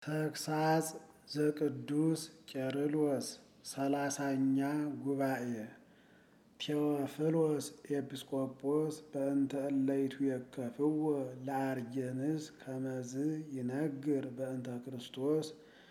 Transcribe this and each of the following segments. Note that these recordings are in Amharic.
ተግሳጽ ዘቅዱስ ቄርሎስ ሰላሳኛ ጉባኤ ቴዎፍሎስ ኤጲስቆጶስ በእንተ እለ ይትዌከፍዎ ለአርጌንስ ከመዝ ይነግር በእንተ ክርስቶስ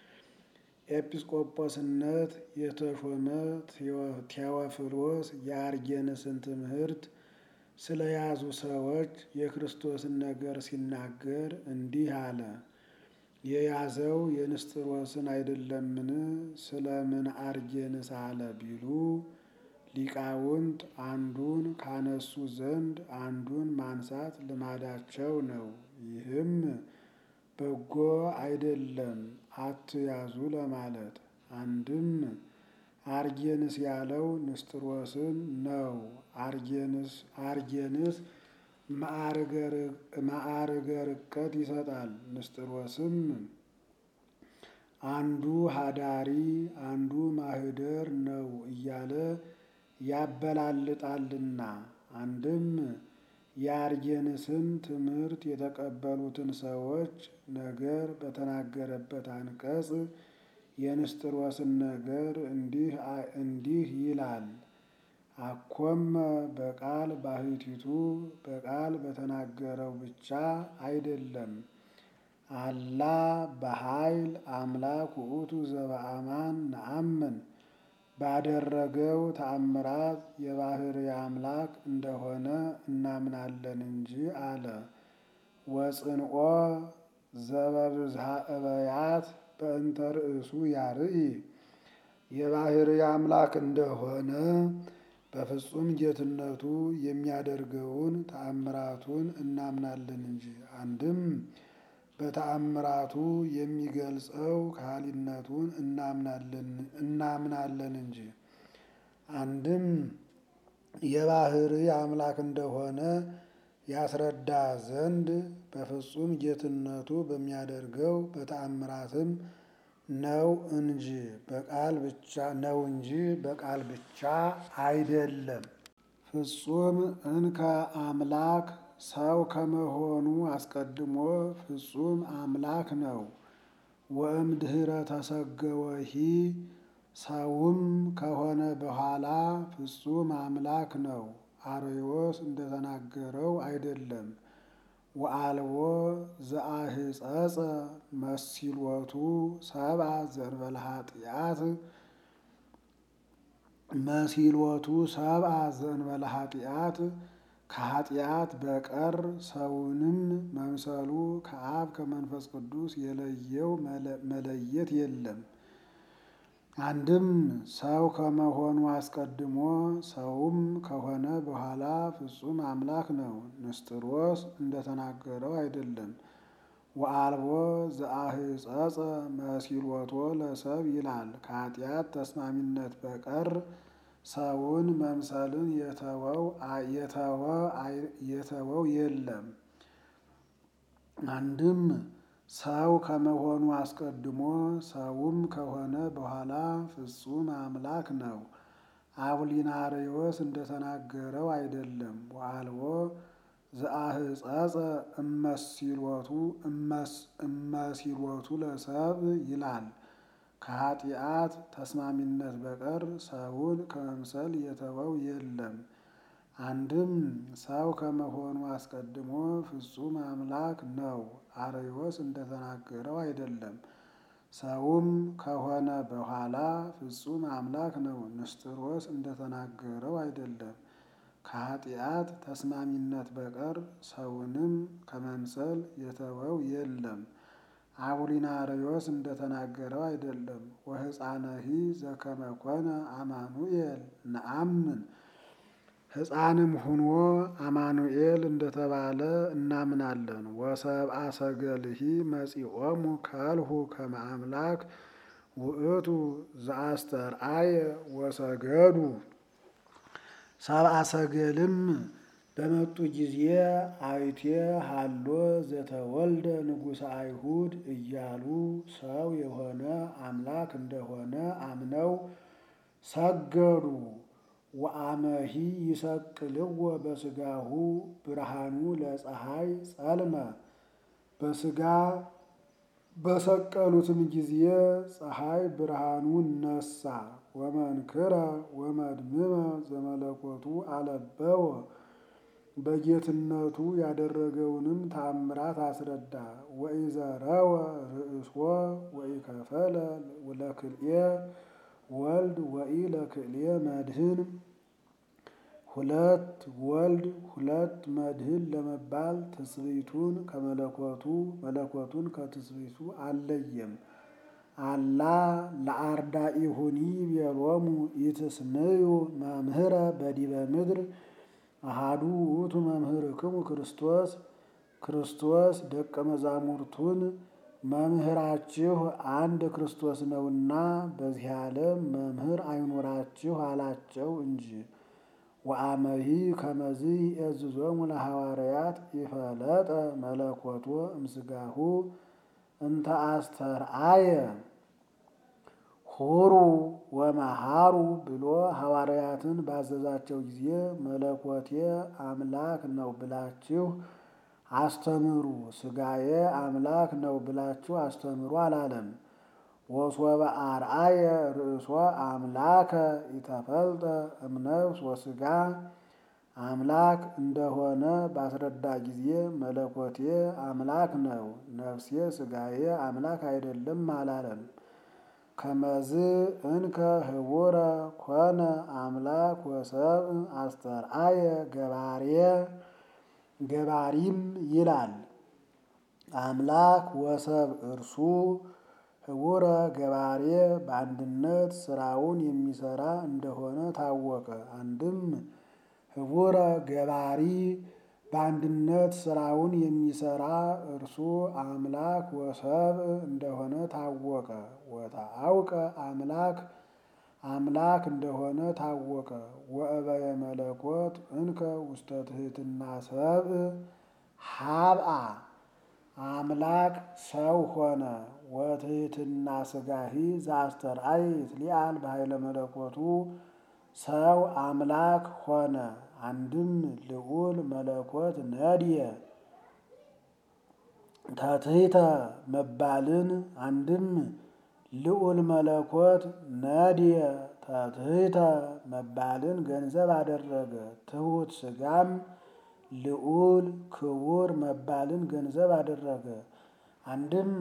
ኤጲስቆጶስነት የተሾመ ቴዎፍሎስ የአርጌንስን ትምህርት ስለያዙ ሰዎች የክርስቶስን ነገር ሲናገር እንዲህ አለ። የያዘው የንስጥሮስን አይደለምን? ስለምን አርጌንስ አለ ቢሉ ሊቃውንት አንዱን ካነሱ ዘንድ አንዱን ማንሳት ልማዳቸው ነው። ይህም በጎ አይደለም አትያዙ ለማለት። አንድም አርጌንስ ያለው ንስጥሮስን ነው። አርጌንስ አርጌንስ ማዕርገ ርቀት ይሰጣል። ንስጥሮስም አንዱ ሀዳሪ አንዱ ማህደር ነው እያለ ያበላልጣልና። አንድም የአርጌንስን ትምህርት የተቀበሉትን ሰዎች ነገር በተናገረበት አንቀጽ የንስጥሮስን ነገር እንዲህ እንዲህ ይላል። አኮመ በቃል ባሕቲቱ በቃል በተናገረው ብቻ አይደለም። አላ በኃይል አምላክ ውእቱ ዘበአማን ነአምን ባደረገው ተአምራት የባሕርይ አምላክ እንደሆነ እናምናለን እንጂ አለ። ወጽንኦ ዘበብዝሃ እበያት በእንተ ርእሱ ያርኢ የባሕርይ አምላክ እንደሆነ በፍጹም ጌትነቱ የሚያደርገውን ተአምራቱን እናምናለን እንጂ። አንድም በተአምራቱ የሚገልጸው ካህሊነቱን እናምናለን እንጂ። አንድም የባሕርይ አምላክ እንደሆነ ያስረዳ ዘንድ በፍጹም ጌትነቱ በሚያደርገው በተአምራትም ነው እንጂ በቃል ብቻ ነው እንጂ በቃል ብቻ አይደለም። ፍጹም እንከ አምላክ ሰው ከመሆኑ አስቀድሞ ፍጹም አምላክ ነው። ወእምድኅረ ተሰገወሂ ሰውም ከሆነ በኋላ ፍጹም አምላክ ነው። አርዮስ እንደተናገረው አይደለም። ወአልቦ ዘአህጸጸ መሲሎቱ ሰብአ ዘእንበለ ኃጢአት መሲሎቱ ሰብአ ዘእንበለ ኃጢአት ከኃጢአት በቀር ሰውንም መምሰሉ ከአብ ከመንፈስ ቅዱስ የለየው መለየት የለም። አንድም ሰው ከመሆኑ አስቀድሞ ሰውም ከሆነ በኋላ ፍጹም አምላክ ነው። ንስጥሮስ እንደተናገረው አይደለም። ወአልቦ ዘአህጸጸ መሲሎቶ ለሰብ ይላል። ከኃጢአት ተስማሚነት በቀር ሰውን መምሰልን የተወው የለም። አንድም ሰው ከመሆኑ አስቀድሞ ሰውም ከሆነ በኋላ ፍጹም አምላክ ነው። አቡሊናሪዎስ እንደተናገረው አይደለም። ወአልቦ ዘአህጸጸ እመሲሎቱ እመሲሎቱ ለሰብ ይላል። ከኃጢአት ተስማሚነት በቀር ሰውን ከመምሰል የተወው የለም። አንድም ሰው ከመሆኑ አስቀድሞ ፍጹም አምላክ ነው። አርዮስ እንደተናገረው አይደለም። ሰውም ከሆነ በኋላ ፍጹም አምላክ ነው። ንስጥሮስ እንደተናገረው አይደለም። ከኃጢአት ተስማሚነት በቀር ሰውንም ከመምሰል የተወው የለም። አቡሊናሪዎስ እንደተናገረው አይደለም። ወሕፃነሂ ዘከመ ኮነ አማኑኤል ነአምን ሕፃንም ሁኖ አማኑኤል እንደተባለ እናምናለን። ወሰብአ ሰገልሂ መጺኦሙ ከልሁ ከመ አምላክ ውእቱ ዘአስተርአየ ወሰገዱ ሰብአ ሰገልም በመጡ ጊዜ አይቴ ሃሎ ዘተወልደ ንጉሠ አይሁድ እያሉ ሰው የሆነ አምላክ እንደሆነ አምነው ሰገዱ። ወአመሂ ይሰቅልዎ በሰቀሉትም ጊዜ ፀሐይ ብርሃኑን ነሳ። ወመንክረ ወመድምመ ዘመለኮቱ አለበወ በጌትነቱ ያደረገውንም ተአምራት አስረዳ። ወኢዘረወ ርእሶ ወኢከፈለ ለክልኤ ወልድ ወኢ ለክልኤ መድህን ሁለት ወልድ ሁለት መድህን ለመባል ትስብእቱን ከመለኮቱ መለኮቱን ከትስብእቱ አልለየም። አላ ለአርዳኢሁኒ ቤሎሙ ኢትስምዩ መምህረ በዲበ ምድር አሃዱ ውእቱ መምህርክሙ ክርስቶስ ክርስቶስ ደቀ መዛሙርቱን መምህራችሁ አንድ ክርስቶስ ነውና በዚህ ዓለም መምህር አይኖራችሁ አላቸው እንጂ። ወአመሂ ከመዝ የእዝዞሙ ለሐዋርያት ይፈለጠ መለኮቶ እምስጋሁ እንተ አስተርአየ ሁሩ ወመሃሩ ብሎ ሐዋርያትን ባዘዛቸው ጊዜ መለኮቴ አምላክ ነው ብላችሁ አስተምሩ፣ ስጋዬ አምላክ ነው ብላችሁ አስተምሩ አላለም። ወሶበ አርአየ ርእሶ አምላከ ኢተፈልጠ እምነፍስ ወስጋ አምላክ እንደሆነ ባስረዳ ጊዜ መለኮቴ አምላክ ነው፣ ነፍሴ ስጋዬ አምላክ አይደለም አላለም። ከመዝ እንከ ህቡረ ኮነ አምላክ ወሰብ አስተርአየ ገባሬ ገባሪም ይላል። አምላክ ወሰብ እርሱ ህቡረ ገባሬ በአንድነት ስራውን የሚሰራ እንደሆነ ታወቀ። አንድም ህቡረ ገባሪ በአንድነት ስራውን የሚሰራ እርሱ አምላክ ወሰብ እንደሆነ ታወቀ። ወተአውቀ አምላክ አምላክ እንደሆነ ታወቀ። ወእበየ መለኮት እንከ ውስተ ትሕትና ሰብእ ሀብአ አምላክ ሰው ሆነ። ወትሕትና ስጋሂ ዘአስተርአየ ይትሊአል በኃይለ መለኮቱ ሰው አምላክ ሆነ። አንድም ልዑል መለኮት ነድየ ተትሕተ መባልን አንድም ልዑል መለኮት ነድየ ተትሕተ መባልን ገንዘብ አደረገ። ትሑት ስጋም ልዑል ክቡር መባልን ገንዘብ አደረገ። አንድም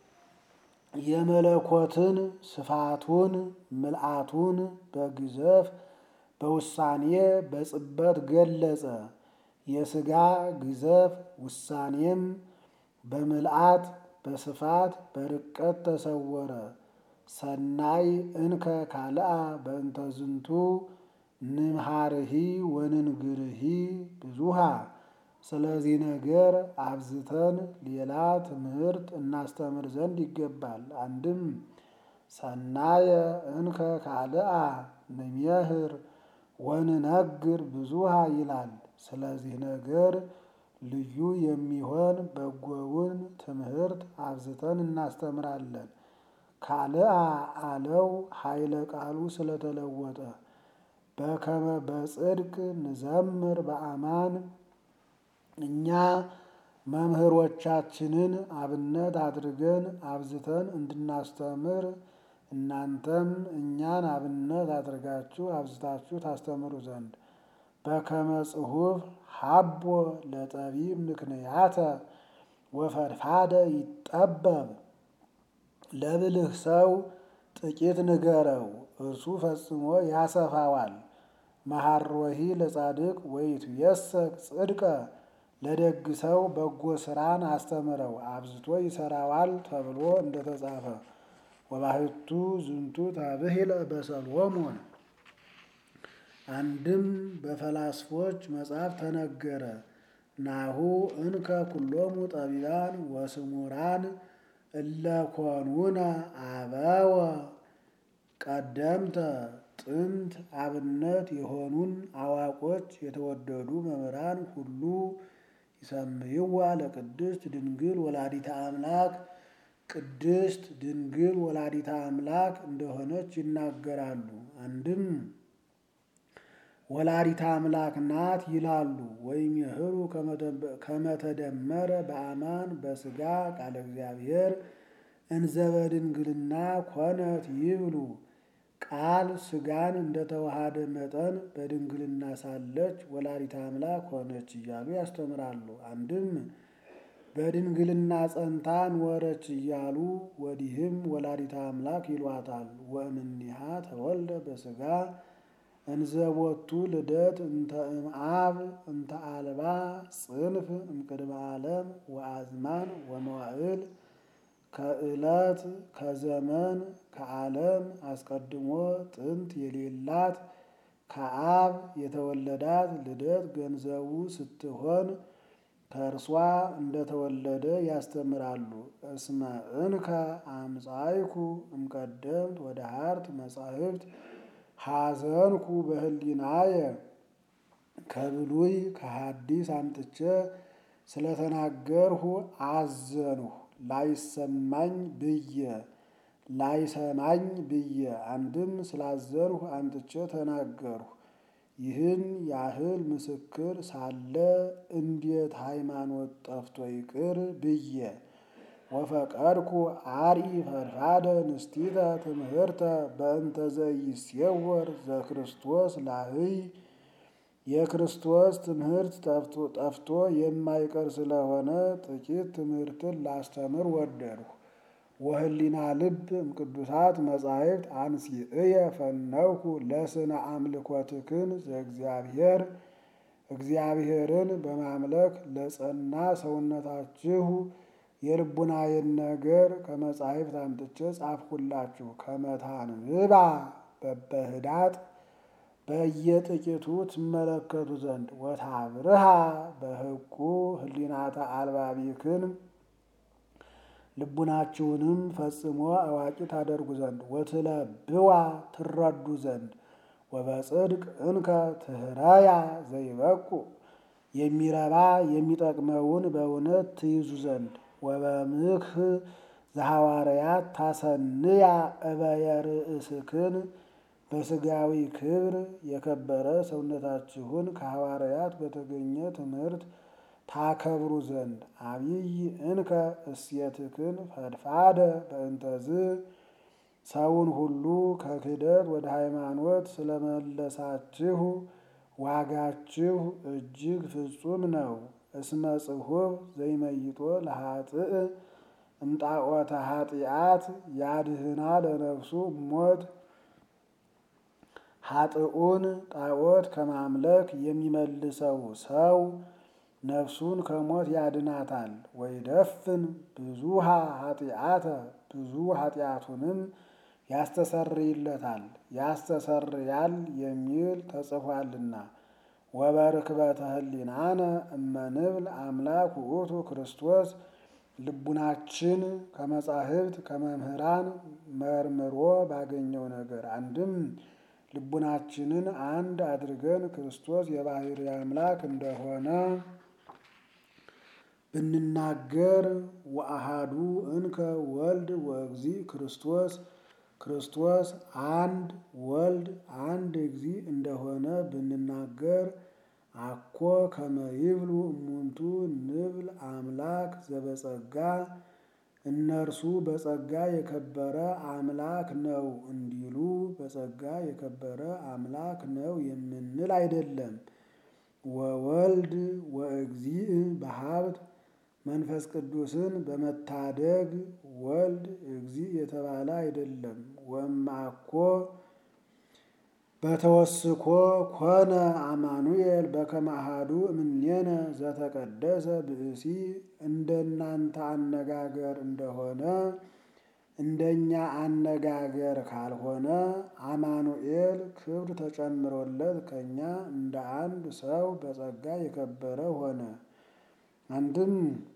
የመለኮትን ስፋቱን ምልአቱን በግዘፍ በውሳኔ በጽበት ገለጸ። የስጋ ግዘፍ ውሳኔም በምልአት በስፋት በርቀት ተሰወረ። ሰናይ እንከ ካልአ በእንተ ዝንቱ ንምሃርሂ ወንንግርሂ ብዙሃ። ስለዚህ ነገር አብዝተን ሌላ ትምህርት እናስተምር ዘንድ ይገባል። አንድም ሰናየ እንከ ካልአ ንሜህር ወንነግር ብዙሃ ይላል። ስለዚህ ነገር ልዩ የሚሆን በጎውን ትምህርት አብዝተን እናስተምራለን። ካልአ አለው ኃይለ ቃሉ ስለተለወጠ በከመ በጽድቅ ንዘምር በአማን እኛ መምህሮቻችንን አብነት አድርገን አብዝተን እንድናስተምር እናንተም እኛን አብነት አድርጋችሁ አብዝታችሁ ታስተምሩ ዘንድ በከመ ጽሑፍ ሀቦ ለጠቢብ ምክንያተ ወፈድፋደ ይጠበብ ለብልህ ሰው ጥቂት ንገረው እርሱ ፈጽሞ ያሰፋዋል። መሐሮሂ ለጻድቅ ወይትየሰክ ጽድቀ ለደግ ሰው በጎ ስራን አስተምረው አብዝቶ ይሰራዋል ተብሎ እንደተጻፈ ወባሕቱ ዝንቱ ታብሂለ በሰሎሞን አንድም በፈላስፎች መጽሐፍ ተነገረ። ናሁ እንከ ኩሎሙ ጠቢባን ወስሙራን እለኮኑነ አበወ ቀደምተ ጥንት አብነት የሆኑን አዋቆች የተወደዱ መምህራን ሁሉ ይሰምይዋ ለቅድስት ድንግል ወላዲተ አምላክ ቅድስት ድንግል ወላዲተ አምላክ እንደሆነች ይናገራሉ። አንድም ወላዲተ አምላክ ናት ይላሉ። ወይም የህሩ ከመተደመረ በአማን በስጋ ቃለ እግዚአብሔር እንዘ በድንግልና ኮነት ይብሉ ቃል ሥጋን እንደተዋሃደ መጠን በድንግልና ሳለች ወላዲተ አምላክ ሆነች እያሉ ያስተምራሉ። አንድም በድንግልና ጸንታ ኖረች እያሉ ወዲህም ወላዲተ አምላክ ይሏታል። ወእምኔሃ ተወልደ በሥጋ እንዘቦቱ ልደት እንተ እምአብ እንተ አልባ ጽንፍ እምቅድመ ዓለም ወአዝማን ወመዋዕል ከዕለት ከዘመን ከዓለም አስቀድሞ ጥንት የሌላት ከአብ የተወለዳት ልደት ገንዘቡ ስትሆን ከእርሷ እንደተወለደ ያስተምራሉ። እስመ እንከ አምጻይኩ እምቀደምት ወደ ሀርት መጻሕፍት ሐዘንኩ በህሊናየ ከብሉይ ከሐዲስ አምጥቼ ስለተናገርሁ አዘንሁ ላይሰማኝ ብዬ ላይሰማኝ ብዬ አንድም ስላዘንሁ አምጥቼ ተናገርሁ። ይህን ያህል ምስክር ሳለ እንዴት ሃይማኖት ጠፍቶ ይቅር ብዬ ወፈቀድኩ አርኢ ፈድፋደ ንስቲተ ትምህርተ በእንተ ዘይሴወር ዘክርስቶስ ላህይ የክርስቶስ ትምህርት ጠፍቶ የማይቀር ስለሆነ ጥቂት ትምህርትን ላስተምር ወደድሁ። ወህሊና ልብ እምቅዱሳት መጻሕፍት አንሲእየ ፈነውኩ ለስነ አምልኮትክን ዘእግዚአብሔር እግዚአብሔርን በማምለክ ለጸና ሰውነታችሁ የልቡናዬን ነገር ከመጻሕፍት አምጥቼ ጻፍሁላችሁ። ከመታንብባ በበህዳጥ በየጥቂቱ ትመለከቱ ዘንድ ወታብርሃ በሕቁ ህሊናተ አልባቢክን ልቡናችሁንም ፈጽሞ አዋቂ ታደርጉ ዘንድ ወትለብዋ ትረዱ ዘንድ ወበጽድቅ እንከ ትህረያ ዘይበቁ የሚረባ የሚጠቅመውን በእውነት ትይዙ ዘንድ ወበምክህ ዘሐዋርያት ታሰንያ እበየ ርእስክን በሥጋዊ ክብር የከበረ ሰውነታችሁን ከሐዋርያት በተገኘ ትምህርት ታከብሩ ዘንድ አብይ እንከ እሴትክን ፈድፋደ በእንተዝ ሰውን ሁሉ ከክህደት ወደ ሃይማኖት ስለመለሳችሁ ዋጋችሁ እጅግ ፍጹም ነው። እስመ ጽሑፍ ዘይመይጦ ለኃጥእ እምጣዖተ ኃጢአት ያድህና ለነፍሱ ሞት ኃጥኡን ጣዖት ከማምለክ የሚመልሰው ሰው ነፍሱን ከሞት ያድናታል። ወይደፍን ብዙሃ ኃጢአተ ብዙ ኃጢአቱንም ያስተሰርይለታል ያስተሰርያል የሚል ተጽፏልና። ወበርክበተ ህሊናነ እመንብል አምላክ ውእቱ ክርስቶስ ልቡናችን ከመጻሕፍት ከመምህራን መርምሮ ባገኘው ነገር አንድም ልቡናችንን አንድ አድርገን ክርስቶስ የባሕርይ አምላክ እንደሆነ ብንናገር ወአሃዱ እንከ ወልድ ወእግዚ ክርስቶስ ክርስቶስ አንድ ወልድ አንድ እግዚ እንደሆነ ብንናገር አኮ ከመ ይብሉ እሙንቱ ንብል አምላክ ዘበጸጋ እነርሱ በጸጋ የከበረ አምላክ ነው እንዲሉ በጸጋ የከበረ አምላክ ነው የምንል አይደለም። ወወልድ ወእግዚእ በሀብት መንፈስ ቅዱስን በመታደግ ወልድ እግዚእ የተባለ አይደለም። ወማኮ በተወስኮ ኮነ አማኑኤል በከመ አሐዱ እምኔነ ዘተቀደሰ ብእሲ እንደናንተ አነጋገር እንደሆነ እንደኛ አነጋገር ካልሆነ አማኑኤል ክብር ተጨምሮለት ከኛ እንደ አንድ ሰው በጸጋ የከበረ ሆነ። አንድም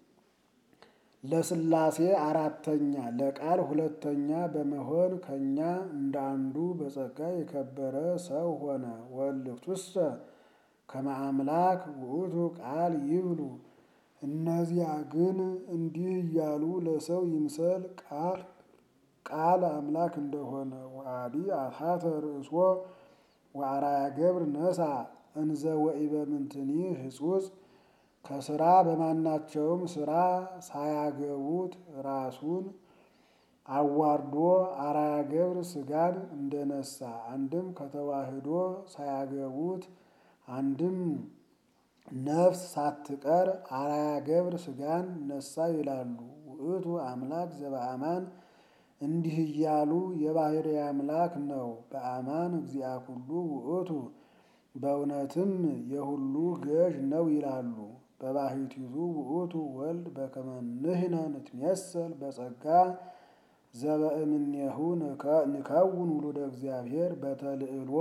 ለሥላሴ አራተኛ ለቃል ሁለተኛ በመሆን ከኛ እንደ አንዱ በጸጋ የከበረ ሰው ሆነ። ወልክቱሰ ከመ አምላክ ውእቱ ቃል ይብሉ እነዚያ ግን እንዲህ እያሉ ለሰው ይምሰል ቃል ቃል አምላክ እንደሆነ ወአዲ አታተ ርእሶ ወአርአያ ገብር ነሳ እንዘ ወኢበ ምንትኒ ህጹጽ ከስራ በማናቸውም ስራ ሳያገቡት ራሱን አዋርዶ አርአያ ገብር ሥጋን እንደነሳ አንድም ከተዋህዶ ሳያገቡት አንድም ነፍስ ሳትቀር አርአያ ገብር ሥጋን ነሳ ይላሉ። ውእቱ አምላክ ዘበአማን እንዲህ እያሉ የባሕርይ አምላክ ነው። በአማን እግዚአ ኩሉ ውእቱ በእውነትም የሁሉ ገዥ ነው ይላሉ። በባሕቲቱ ውእቱ ወልድ በከመ ንሕነ ንትሜሰል በጸጋ ዘበእምኔሁ ንከውን ውሉደ እግዚአብሔር በተልዕሎ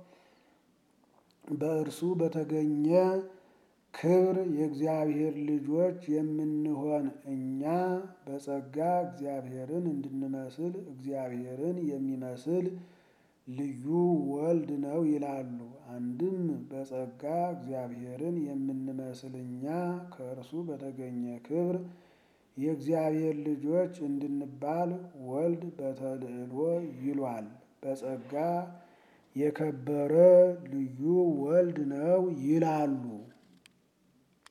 በእርሱ በተገኘ ክብር የእግዚአብሔር ልጆች የምንሆን እኛ በጸጋ እግዚአብሔርን እንድንመስል እግዚአብሔርን የሚመስል ልዩ ወልድ ነው ይላሉ። አንድም በጸጋ እግዚአብሔርን የምንመስል እኛ ከእርሱ በተገኘ ክብር የእግዚአብሔር ልጆች እንድንባል ወልድ በተልዕሎ ይሏል። በጸጋ የከበረ ልዩ ወልድ ነው ይላሉ።